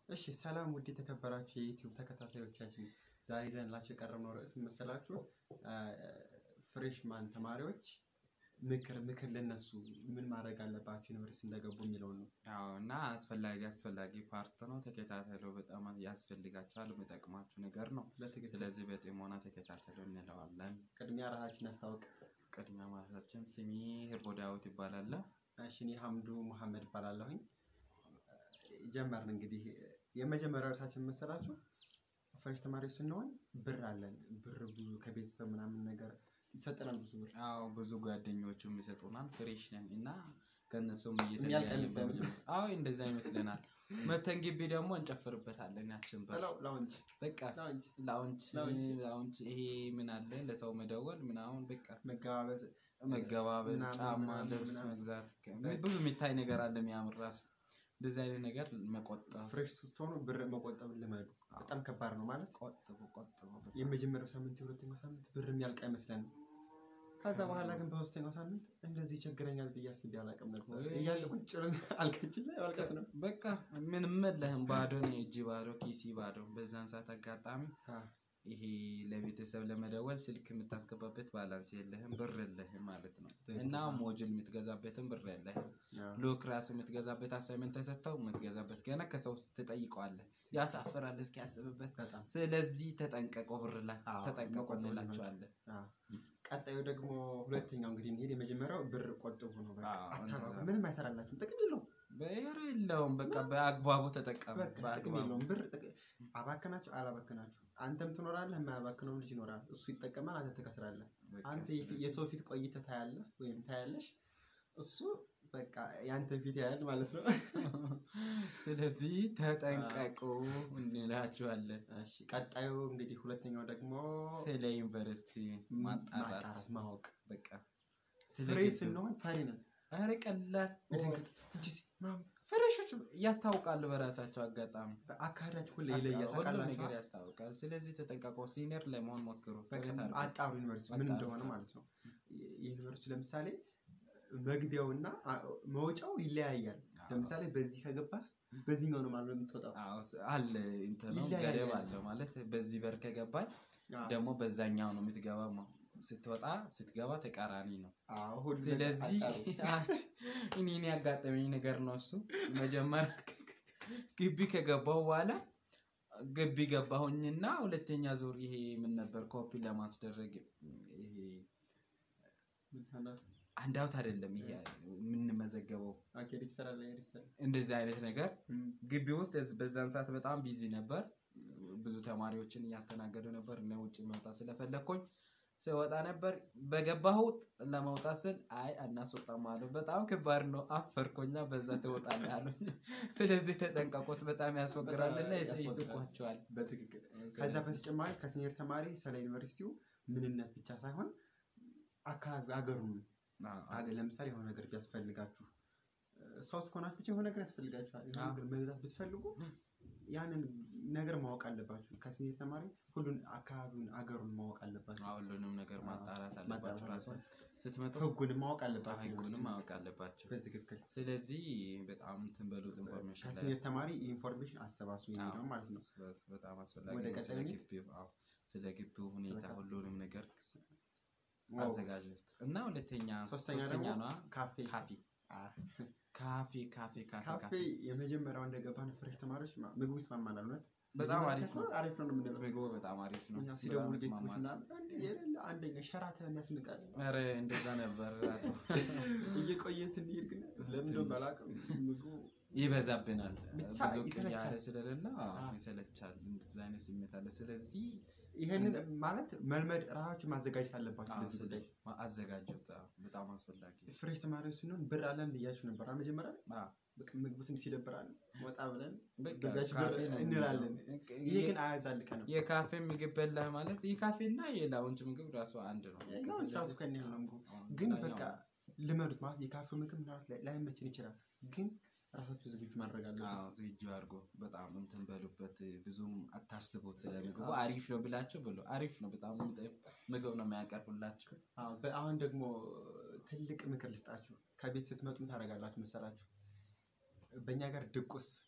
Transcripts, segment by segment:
እሺ ሰላም ውድ የተከበራችሁ የዩቲዩብ ተከታታዮቻችን ዛሬ ይዘንላችሁ የቀረብነው ርዕስ ምን መሰላችሁ? ፍሬሽማን ተማሪዎች ምክር ምክር ለነሱ ምን ማድረግ አለባቸው ዩኒቨርሲቲ እንደገቡ የሚለውን ነው። አዎ እና አስፈላጊ አስፈላጊ ፓርት ነው። ተከታተሉ። በጣም ያስፈልጋቸዋል። የሚጠቅማችሁ ነገር ነው። በትክክል ስለዚህ በጥሞና ተከታተሉ እንለዋለን። ቅድሚያ ራሳችን ያስታውቅ። ቅድሚያ ማለታችን ስሜ ህርቦ ዳዊት ይባላል። እሺ እኔ ሀምዱ መሐመድ እባላለሁኝ። ጀመርን እንግዲህ የመጀመሪያው ርዕሳችን መሰላችሁ ፍሬሽ ተማሪዎች ስንሆን ብር አለን። ብር ብዙ ከቤተሰብ ምናምን ነገር ይሰጠናል ብዙ ብር አዎ ብዙ ጓደኞቹም ይሰጡናል። ፍሬሽ ነን እና ከእነሱም የሚያልቅ እየተለያየ አይመስለንም። በመጀመ- አዎ እንደዛ ይመስለናል። መተን ግቢ ደግሞ እንጨፍርበታለን። ያችን በር ላው- ላውንጅ በቃ ላውንጅ ላውንች ላውንች። ላውንች ይሄ ምን አለ ለሰው መደወል ምናምን በቃ መገባበዝ መገባበዝ፣ ምናምን ጫማ፣ ምናምን ልብስ ምናምን። መግዛት ብዙ የሚታይ ነገር አለ የሚያምር ራሱ እንደዚህ አይነት ነገር መቆጠብ ፍሬሽ ስትሆኑ ብር መቆጠብ ልመዱ። በጣም ከባድ ነው ማለት ቆጥቡ ቆጥቡ የመጀመሪያው ሳምንት የሁለተኛው ሳምንት ብር የሚያልቅ አይመስለንም። ከዛ በኋላ ግን በሶስተኛው ሳምንት እንደዚህ ችግረኛል ብዬ አስቤ አላውቅም ነበር ወይ! እያለ ቁጭ ብለን አልጋችን ላይ ማልቀስ ነው። በቃ ምንም የለህም ባዶ ነው እጅ ባዶ ኪሲ ባዶ በዛን ሰዓት አጋጣሚ ይሄ ለቤተሰብ ለመደወል ስልክ የምታስገባበት ባላንስ የለህም ብር የለህም ማለት ነው እና ሞጁል የምትገዛበትን ብር የለህም ሉክ ራሱ የምትገዛበት አሳይመንት ተሰጥተው የምትገዛበት ገና ከሰው ትጠይቀዋለህ ያሳፍራል እስኪያስብበት በጣም ስለዚህ ተጠንቀቁ ብር ላይ አዎ፣ ተጠንቀቁ መቆጠብ እንላቸዋለን አዎ። ቀጣዩ ደግሞ ሁለተኛው እንግዲህ እንሄድ የመጀመሪያው ብር ቆጥቡ ነው። በቃ አዎ፣ አታባቡ። እንደዛ። ምንም አይሰራላችሁም፣ ጥቅም የለውም። ብር የለውም በቃ በአግባቡ ተጠቀሙ በቃ ጥቅም በአግባቡ የለውም። ብር ጥቅ- አባከናችሁ አላባከናችሁ አንተም ትኖራለህ፣ የማያባክነውም ልጅ ይኖራል። እሱ ይጠቀማል፣ አንተ ትከስራለህ። በቃ አንተ የፊ- የሰው ፊት ቆይተህ ታያለህ ወይም ታያለሽ፣ እሱ በቃ የአንተ ፊት ያያል ማለት ነው። ስለዚህ ተጠንቀቁ እንላችኋለን እሺ ቀጣዩ እንግዲህ ሁለተኛው ደግሞ ስለ ዩኒቨርሲቲ ማጣራት ማጣራት ማወቅ። በቃ ስለ ፍሬ ግቢው። ስንሆን ፈሪ ነን። ኧረ ቀላል መደንገጥ እንጂ ሲ- ምናምን ፍሬሾች ያስታውቃሉ በራሳቸው አጋጣሚ አካሄዳችሁ ሁሌ ይለያል። ሁሉ ነገር ታውቃላችሁ። ያስታውቃል ስለዚህ ተጠንቀቁ ሲኒየር ለመሆን ሞክሩ በቃ ጥረት አድርጉ። አጣሩ ዩኒቨርሲቲ ምን አጣሩ። እንደሆነ ማለት ነው። የዩኒቨርሲቲ ለምሳሌ መግቢያውና አ- መውጫው ይለያያል። አዎ። ለምሳሌ በዚህ ከገባህ በዚህኛው ነው ማለት ነው የምትወጣው። አዎ ስ- አለ እንትን ነው ይለያያል። ገደብ አለው ማለት በዚህ በር ከገባኝ አዎ። ደግሞ በዛኛው ነው የምትገባ ስትወጣ ስትገባ ተቃራኒ ነው አዎ፣ ሁሉ ነገር ስለዚህ አጣሩ። እኔ እኔ ያጋጠመኝ ነገር ነው እሱ መጀመሪያ ግቢ ከገባሁ በኋላ ግቢ ገባሁኝና ሁለተኛ ዙር ይሄ ምን ነበር ኮፒ ለማስደረግ ይሄ አንድ አውት አይደለም ይሄ የምንመዘገበው ኦኬ፣ ሪጅስተር አለ፣ ሪጅስተር። እንደዚህ አይነት ነገር እም፣ ግቢ ውስጥ በዛን ሰዓት በጣም ቢዚ ነበር። ብዙ ተማሪዎችን እያስተናገዱ ነበር። እኔ ውጭ መውጣት ስለፈለግኩኝ ስወጣ ነበር። በገባሁት ለመውጣት ስል አይ አናስወጣም አሉ። በጣም ከባድ ነው። አፈርኮኛ በዛ ትወጣለህ አሉኝ። ስለዚህ ተጠንቀቁት፣ በጣም ያስወግራልና በጣም ያስወግራል። ይስቋቸዋል። በትክክል ከዛ በተጨማሪ ከሲኒየር ተማሪ ስለ ዩኒቨርሲቲው ምንነት ብቻ ሳይሆን አካባቢ ሀገሩን ሀገር ለምሳሌ የሆነ ነገር ቢያስፈልጋችሁ እ፣ ሰው እስከሆናችሁ ብቻ የሆነ ነገር ያስፈልጋችኋል። የሆነ አዎ። ነገር መግዛት ብትፈልጉ ያንን ነገር ማወቅ አለባችሁ። ከሲኒየር ተማሪ ሁሉን አካባቢውን አገሩን ማወቅ አለባችሁ። ሁሉንም ነገር ማጣራት አለባቸው። ማጣራት ራሱ አለባችሁ። ስትመጡ ህጉንም ማወቅ አለባችሁ። ህጉንም ማወቅ አለባቸው። በትክክል ስለዚህ በጣም እንትን በሉት ኢንፎርሜሽን ላይ ከሲኒየር ተማሪ ኢንፎርሜሽን አሰባስቡ አዎ፣ የሚለው ማለት ነው። በጣም አስፈላጊ ወደ ነው። ቀጣዩ ስለ እንሂድ? ግቢው አዎ፣ ስለ ግቢው ሁኔታ በጣም። ሁሉንም ነገር ዋው። አዘጋጀት እና ሁለተኛ ሶስተኛ ሶስተኛ ደግሞ ነዋ ካፌ ካፌ ካፌ ካፌ ካፌ ካፌ ካፌ የመጀመሪያው እንደገባን ፍሬሽ ተማሪዎች ማ- ምግቡ ይስማማናል። እውነት በጣም መጀመሪያ አሪፍ ነው። ከሆነ አሪፍ ነው የምንለው። ምግቡ በጣም አሪፍ ነው። እኛ ሲደውሉ በጣም ቤተሰቦች ይስማማል። ምናምን አንድ የሌለ አንደኛ ሸራተን ያስንቃል። ኧረ እንደዛ ነበር ራሱ እየቆየ ስንሄድ ግን ለምንድነው ባላውቅም ምግቡ ይበዛብናል። ብቻ ብዙ ይሰለቻል። ቅያሬ ስለሌለ አዎ፣ አዎ። ይሰለቻል። እንደዛ አይነት ስሜት አለ። ስለዚህ ይሄንን ማለት መልመድ ራሳችሁ ማዘጋጀት አለባችሁ። አዎ፣ ለዚህ ስለ ጉዳይ አዘጋጁት። አዎ፣ በጣም አስፈላጊ ነው። ፍሬሽ ተማሪዎች ስንሆን ብር አለን ብያችሁ ነበር አ መጀመሪያ ላይ አዎ፣ በቃ ምግቡ ትንሽ ይደብራል። ወጣ ብለን በቃ በዛች ካፌ ብር ነው እንላለን። የምንለው። ይሄ ግን አያዛልቀንም። የካፌ ምግብ በላህ ማለት የካፌና የላውንጅ ምግብ ራሱ አንድ ነው። ላውንጅ ራሱ ከእኔ ያህል ነው ምግቡ። አዎ፣ ግን ላኛው በቃ ልመዱት ማለት የካፌ ምግብ ምናምን ላይ- ላይመችን ይችላል። ግን ራሳችሁ ዝግጁ ማድረግ አለበት። አዎ ዝግጁ አድርጎ በጣም እንትን በሉበት። ብዙም አታስቡት ስለ ምግቡ አሪፍ ነው ብላችሁ ብሎ አሪፍ ነው። በጣም የሚጥም ምግብ ነው የሚያቀርቡላችሁ። አዎ፣ በ- አሁን ደግሞ ትልቅ ምክር ልስጣችሁ። ከቤት ስትመጡ ምን ታደርጋላችሁ መሰላችሁ? በእኛ ጋር ድቁስ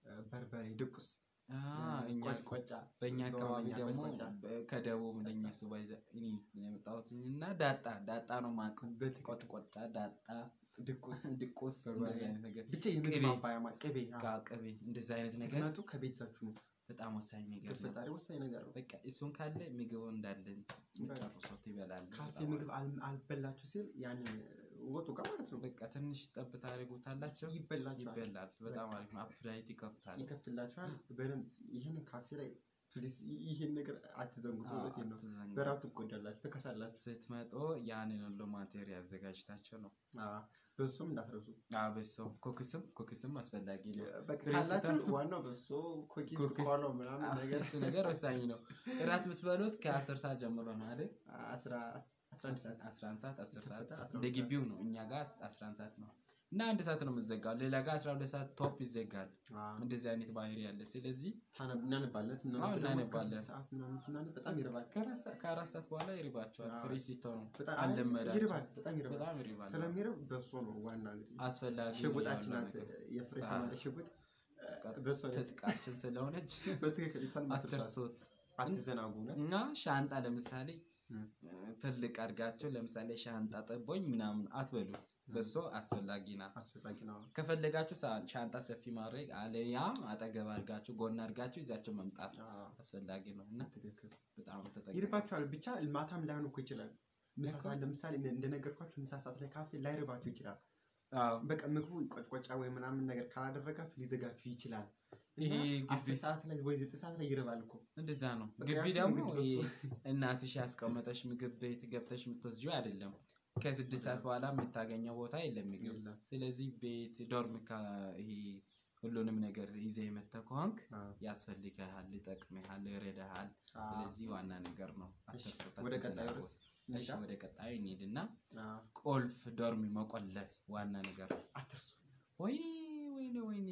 በርበሬ፣ ድቁስ፣ አ፣ እኛ ቆጫ በእኛ አካባቢ በኦሮምኛ ደግሞ ቆጫ። በ- ከደቡብ እንደኛ እሱ ባይዘ እኔ የመጣሁት እና ዳጣ ዳጣ ነው የማውቀው። በትክክል ቆጥቆጣ፣ ዳጣ፣ ድቁስ ድቁስ በርበሬ። እንደዚህ አይነት ነገር ብቻ የምግብ ቅቤ። ማባያ ማ- ቅቤ አዎ። ቃ ቅቤ እንደዚህ አይነት ነገር ስትመጡ ከቤተሰባችሁ ነው። በጣም ወሳኝ ነገር ነው። ፈጣሪ ወሳኝ ነገር ነው። በቃ እሱን ካለ ምግቡ እንዳለን ጨርሶት ይበላል። ካፌ በጣም ምግብ አል- አልበላችሁ ሲል ያንን ወጡ ጋር ማለት ነው በቃ ትንሽ ጠብታ አድርጉታላቸው ይበላችኋል፣ ይበላል። በጣም አሪፍ ነው። አፕታይት ይከፍታል። ይከፍትላችኋል። በደንብ ይህን ካፌ ላይ ፕሊዝ ይህን ነገር አትዘንጉት። አዎ፣ እውነቴን ነው። አትዘንጉ። በራብ ትጎዳላችሁ፣ ትከሳላችሁ። ስትመጡ ያንን ሁሉ ማቴሪያል አዘጋጅታቸው ነው። አዎ፣ በሱም እንዳትረሱ። አበሶ ኮክስም ኮክስም አስፈላጊ ነው። በቃ ብሬ ካላችሁ ስታ- ዋናው በሶ ኮኪስ፣ ኮኪስ፣ ቆሎ ምናምን ነገር እሱ ነገር ወሳኝ ነው። እራት የምትበሉት ከአስር ሰዓት ጀምሮ ነው አይደል? አስራ አስራ አንድ ሰዓት አስራ አንድ ሰዓት አስር ሰዓት ይከፈታል፣ አስራ እንደ ሁለት ግቢው ነው። እኛ ጋር አስራ አንድ ሰዓት ነው እና አንድ ሰዓት ነው የምዘጋው። ሌላ ጋር አስራ ሁለት ሰዓት ቶፕ ይዘጋል። አዎ፣ እንደዚህ አይነት ባህሪ ያለ ስለዚህ ታነብ- እናነባለን። ስናነብ አዎ፣ ደግሞ እስከ እናነባለን። ስድስት ሰዓት ምናምን ስናነብ በጣም ይርባል። ከአራት ሰዓት- ከአራት ሰዓት በኋላ ይርባቸዋል። አዎ። ፍሬሽ ሲተው ነው በጣም አልለመዳቸውም። ይርባል፣ በጣም ይርባል። በጣም ይርባል። ስለሚርብ በሶ ነው ዋና እንግዲህ አስፈላጊ ሽጉጣችን ያለው ናት። ነገር የፍሬሽ አዎ። ተማሪ ሽጉጥ በቃ በሶ ነች። ትጥቃችን ስለሆነች በትክክል እሷን አትርሷት፣ አትርሱት። አትዘናጉ። እውነት እና ሻንጣ ለምሳሌ እም። ትልቅ አድርጋቸው ለምሳሌ ሻንጣ ጠቦኝ ምናምን አትበሉት። በሶ አስፈላጊ ናት። አስፈላጊ ነው። ከፈለጋችሁ ሳ- ሻንጣ ሰፊ ማድረግ አለያ አጠገብ አድርጋችሁ ጎን አድርጋችሁ ይዛችሁ መምጣት አዎ፣ አስፈላጊ ነው እና ትክክል በጣም ተጠቀሙ። ይርባችኋል። ብቻ ማታም ላይሆን እኮ ይችላል። ምሳ እኮ። ሰዓት ለምሳሌ እንደ- እንደነገርኳችሁ ምሳ ሰዓት ላይ ካፌ ላይርባችሁ ይችላል። አዎ፣ በቃ ምግቡ ቆጭቆጫ ወይ ምናምን ነገር ካላደረጋችሁ ሊዘጋችሁ ይችላል። ይሄ እና ግቢ አስር ሰዓት ላይ ወይ ዘጠኝ ሰዓት ላይ ይርባል እኮ እንደዛ ነው። በቃ ግቢ ያስ ደግሞ ምግብ ይሄ በሱ- እናትሽ ያስቀመጠሽ ምግብ ቤት ገብተሽ የምትወስጂው አይደለም። ከስድስት ሰዓት በኋላ የምታገኘው ቦታ የለም ምግብ። የለም። ስለዚህ ቤት ዶርም ካ- ይሄ ሁሉንም ነገር ይዘህ የመተህ ከሆንክ አዎ፣ ያስፈልግሃል፣ ይጠቅምሃል፣ ይረዳሃል። አዎ። ስለዚህ ዋና ነገር ነው። እሺ፣ አትርሱት፣ ወደ ቀጣዩ አትዘናጉ። ርዕስ እሺ፣ እንሂዳ? ወደ ቀጣዩ እንሂድና አዎ፣ ቁልፍ ዶርም መቆለፍ ዋና ነገር ነው። አትርሱ። ወይኔ ወይኔ ወይኔ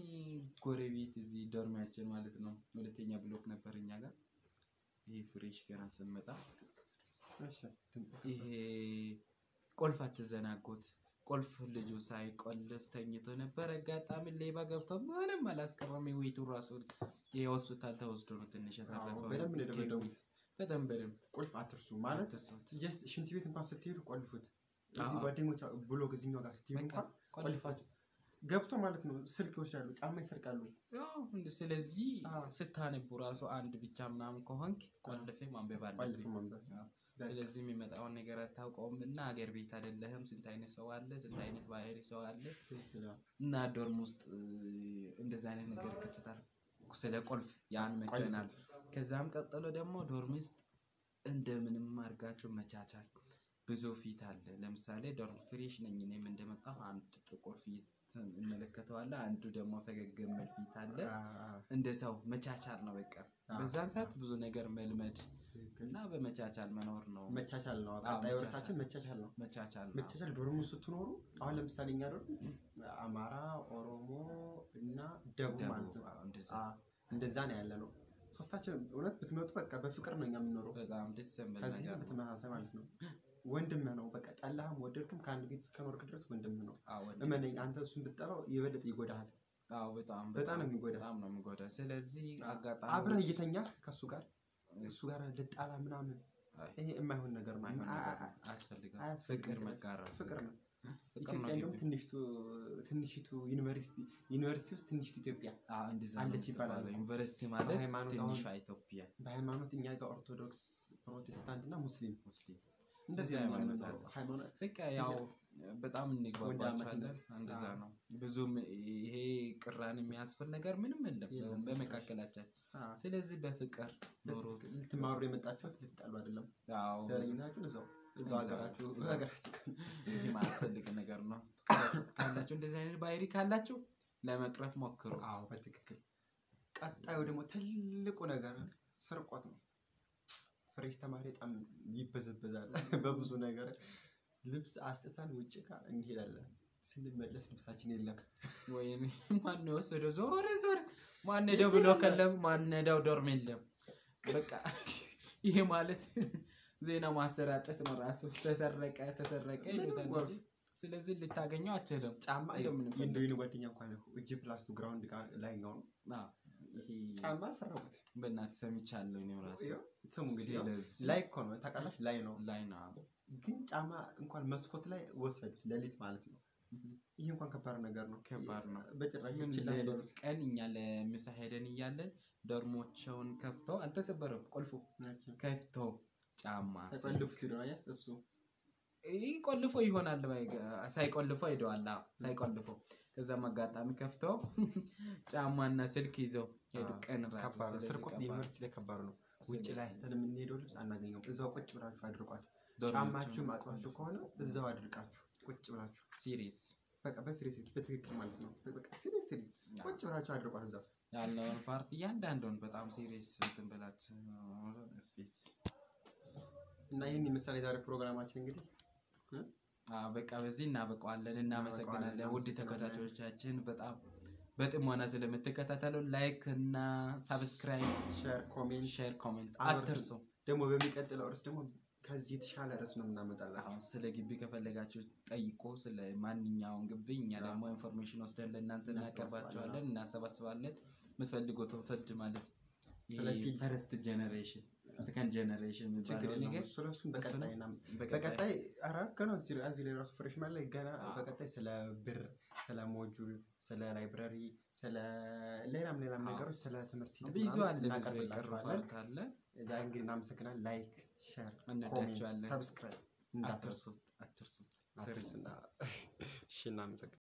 ጎረቤት እዚህ ዶርሚያችን ማለት ነው ሁለተኛ ብሎክ ነበር እኛ ጋር ይሄ ፍሬሽ ገና ስንመጣ እሺ፣ ድምፅ ይሄ ቁልፍ አትዘናጉት። ቁልፍ ልጁ ሳይቆልፍ ተኝቶ ነበር። አጋጣሚ ሌባ ገብቶ ምንም አላስቀረም። የቤቱ ራሱ የሆስፒታል ተወስዶ ነው ትንሽ የተረፈው። በደንብ ነው እስኪ የደበደቡት። በደንብ በደንብ ቁልፍ አትርሱ ማለት አትርሱት። ጀስት ሽንት ቤት እንኳን ስትሄዱ ቆልፉት። እዚህ አዎ። ጓደኞች ብሎ እዚህኛው ጋር ስትሄዱ በቃ እንኳን ቆልፍ ቆልፋችሁ ገብቶ ማለት ነው ስልክ ይወስዳሉ፣ ጫማ ይሰርቃሉ። ያው እንደ- ስለዚህ አዎ። ስታነቡ ራሱ አንድ ብቻ ምናምን ከሆንክ ቆልፌ ማንበብ ቆልፍ አለብኝ። መንበር አዎ። ስለዚህ የሚመጣውን ነገር አታውቀውም እና አገር ቤት አይደለህም። ስንት አይነት ሰው አለ፣ ስንት አይነት ባህሪ ሰው አለ እና ዶርም ውስጥ እ, እንደዚህ አይነት ነገር ይከሰታል። ስለ ቁልፍ ያን መክረናል። ከዛም ቀጥሎ ደግሞ ዶርም ውስጥ እንደምንም አድርጋችሁ መቻቻል። ብዙ ፊት አለ። ለምሳሌ ዶርም ፍሬሽ ነኝ እኔም እንደመጣሁ አንድ ጥቁር ፊት እመለከተዋለሁ፣ አንዱ ደግሞ ፈገግ የሚል ፊት አለ። እንደ ሰው መቻቻል ነው በቃ። በዛን ሰዓት ብዙ ነገር መልመድ እና በመቻቻል መኖር ነው። መቻቻል ነው። አዎ፣ ቀጣዩ መቻቻል። ርዕሳችን መቻቻል ነው። መቻቻል ነው። መቻቻል ዶርሙ ስትኖሩ አሁን ለምሳሌ እኛ ዶርም አማራ፣ ኦሮሞ እና ደቡብ ማለት ደቡብ ነው። አዎ፣ እንደዛ አዎ፣ እንደዛ ነው ያለ ነው። ሶስታችን እውነት ብትመጡ በቃ በፍቅር ነው እኛ የምንኖረው። በጣም ደስ የሚል ከዚህ ነገር ነው። በተመሳሳይ ማለት ነው ወንድምህ ነው። በቃ ጠላህም ወደድክም ከአንድ ቤት እስከኖርክ ድረስ ወንድምህ ነው። አዎ፣ ወንድም። እመነኝ፣ አንተ እሱን ብትጠላው የበለጠ ይጎዳሃል። አዎ፣ በጣም በጣም ነው የሚጎዳ። በጣም ነው የሚጎዳ። ስለዚህ አጋጣሚ አብረህ እየተኛ ከእሱ ጋር እሱ ጋር ልጣላ ምናምን አይ፣ ይሄ የማይሆን ነገር ነው። ማይሆን አ- ነገር አ- ነው። አያስፈልግም። አያስፈልግም። ፍቅር መጋራት ፍቅር ነው። ፍቅር ነው ኢትዮጵያ እንደውም ግቢ። ትንሽቱ ትንሽቱ ዩኒቨርሲቲ ዩኒቨርሲቲ ውስጥ ትንሽቱ ኢትዮጵያ አዎ፣ እንደዛ ነው አለች ይባላል። የምትባለው። ዩኒቨርሲቲ ማለት በሃይማኖት አሁን- ትንሿ ኢትዮጵያ በሃይማኖት እኛ ጋር ኦርቶዶክስ፣ ፕሮቴስታንት እና ሙስሊም ሙስሊም እንደዚህ እንደዚህ ሃይማኖት ሃይማኖት አለ። ሃይማኖት በቃ ያው በጣም እንግባባቸዋለን። ወንድማማችነት። እንደዛ አዎ። ነው። ብዙም ይሄ ቅራን የሚያስፈል ነገር ምንም የለም የለም። በመካከላችን። አ፣ ስለዚህ በፍቅር ኖሩት። በትክክል ልትማሩ የመጣችሁት ልትጣሉ አይደለም። ያው ዘረኝናችሁ እዛው እዛው እዛው- ሀገራችሁ እዛው። ሀገራችሁ ይሄ ማያስፈልግ ነገር ነው። ካላችሁ እንደዚህ አይነት ባህሪ ካላችሁ ለመቅረፍ ሞክሩ። አዎ በትክክል ቀጣዩ ደግሞ ትልቁ ነገር ስርቆት ነው። ፍሬሽ ተማሪ በጣም ይበዘበዛል በብዙ ነገር። ልብስ አስጥተን ውጭ ጋር እንሄዳለን። ስንመለስ ልብሳችን የለም። ወይኔ ማን የወሰደው? ዞረ ዞረ ማን ሄደው ብሎ ከለም ማን ሄደው ዶርም የለም። በቃ ይሄ ማለት ዜና ማሰራጨት ነው ራሱ። ተሰረቀ ተሰረቀ ይሉታል ጎርፍ እንጂ ስለዚህ ልታገኘው አችልም። ጫማ እንደምንም የእንደ የእኔ ጓደኛ እንኳን እጅ ፕላስቱ ግራውንድ ጋር ላይኛው ነው አዎ፣ ይሄ ጫማ ሰራሁት። በእናትህ ሰምቻለሁ እኔም ራሱ ይኸው ስሙ እንግዲህ ያው ስለዚህ ላይ እኮ ነው ታውቃለች፣ ላይ ነው ላይ ነው አዎ። ግን ጫማ እንኳን መስኮት ላይ ወሰድ ሌሊት ማለት ነው። ይህ እንኳን ከባድ ነገር ነው። ከባድ ነው። በጭራሽ ግን ችላ ሌሊት በሉት። ቀን እኛ ለምሳ ሄደን እያለን ዶርሞቸውን ከፍተው አልተሰበረም፣ ቆልፎ ከፍተው ጫማ ሳይቆልፉት ሄዶ ነው አየህ፣ እሱ ይህ ቆልፎ ይሆናል ባይ- ሳይቆልፎ ሄደዋል። አዎ ሳይቆልፎ ከዛም አጋጣሚ ከፍተው ጫማና ስልክ ይዘው ሄዱ። አዎ፣ ቀን ራሱ ከባድ ነው። ስለዚህ ስርቆት ከባድ ዩኒቨርሲቲ ላይ ከባድ ነው። ውጭ ስለዚህ ላይ ስተን የምንሄደው ልብስ አናገኘውም። እዛው ቁጭ ብላችሁ አድርቋት። ዶርሞቹን ጫማችሁ ማጥባችሁ ከሆነ እዛው አድርቃችሁ ቁጭ ብላችሁ ሲሪየስ በቃ በስሬስ በትክክል ማለት ነው። በቃ ሲሪየስ ቁጭ ብላችሁ አድርቋት እዛው ያለውን ፓርት እያንዳንዱን በጣም ሲሪየስ እንትን ብላችሁ ስፔስ እና ይህን የምሳሌ ዛሬ ፕሮግራማችን እንግዲህ አዎ በቃ በዚህ እናበቀዋለን። እናመሰግናለን እናበቀዋለን። ውድ ተከታታዮቻችን በጣም በጥሞና ስለምትከታተሉ ላይክ እና ሳብስክራይብ፣ ሼር፣ ኮሜንት ሼር፣ ኮሜንት አበርቱ። አትርሱ። ደግሞ በሚቀጥለው ርዕስ ደግሞ ከዚህ የተሻለ ርዕስ ነው የምናመጣላችሁ። አሁን ስለ ግቢ ከፈለጋችሁ ጠይቆ ስለ ማንኛውም ግቢ እኛ አዎ። ደግሞ ኢንፎርሜሽን ወስደን ለእናንተ እናሰባስባለን። እናቀርባቸዋለን፣ እናሰባስባለን። የምትፈልጉትን ፍርድ ማለት ስለ ፊልድ ፈርስት ጀኔሬሽን ሰከንድ ጀኔሬሽን ችግር የሚባለው የለውም። ነገር እሱ ለእሱን በቀጣይ እና በቀጣይ በቀጣይ ኧረ ገና እዚህ እዚህ ላይ ራሱ ፍሬሽማን ላይ ገና አዎ። በቀጣይ ስለ ብር፣ ስለ ሞጁል፣ ስለ ላይብረሪ፣ ስለ ሌላም ሌላም አዎ። ነገሮች ስለ ትምህርት ሂደት ብዙ ምናምን አለ ብዙ የቀሩ እናቀርብላችኋለን። ፓርት አለ። እዛ እንግዲህ እናመሰግናለን። ላይክ፣ ሼር፣ ኮሜንት፣ እንወዳችኋለን። ሰብስክራይብ እንዳትረሱ አትርሱት አትርሱት። አትርሱና እሺ እናመሰግናለን።